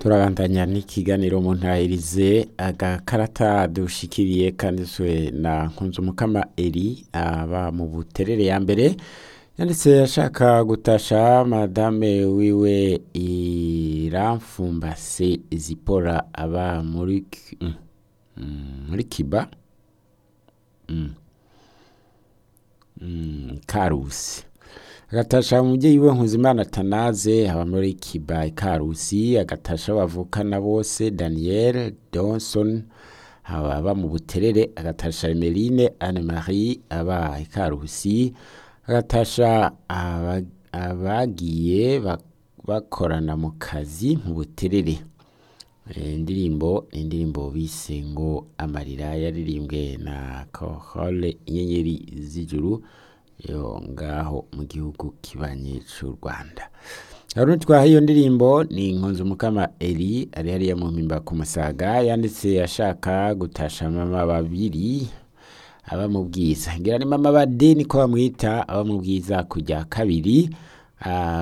turabandanya n'ikiganiro mu ntahirize agakarata dushikiriye kanditswe na nkunzumukama eri aba mu buterere ya mbere yanditse ashaka gutasha madame wiwe iramfumbase zipora aba muri Ki- mm, mm, muri kiba Mm. Mm, karusi agatasha umubyeyi we nkuzimana tanaze aba muri kiba ikarusi agatasha bavukana bose daniel donson aba mu buterere agatasha emeline anne marie aba ikarusi agatasha aba- abagiye bak- bakorana mu kazi mu buterere Eh, indirimbo indirimbo bise ngo amarira yaririmbwe na kohole inyenyeri z'ijuru yo ngaho mu gihugu kibanye c'u rwanda hari twaha iyo ndirimbo ni inkunzi umukama eri ari hariya mu mpimba ku musaga yanditse ashaka gutasha mama babiri aba mu bwiza ngira ni mama bade niko bamwita aba mu bwiza kujya kabiri ah,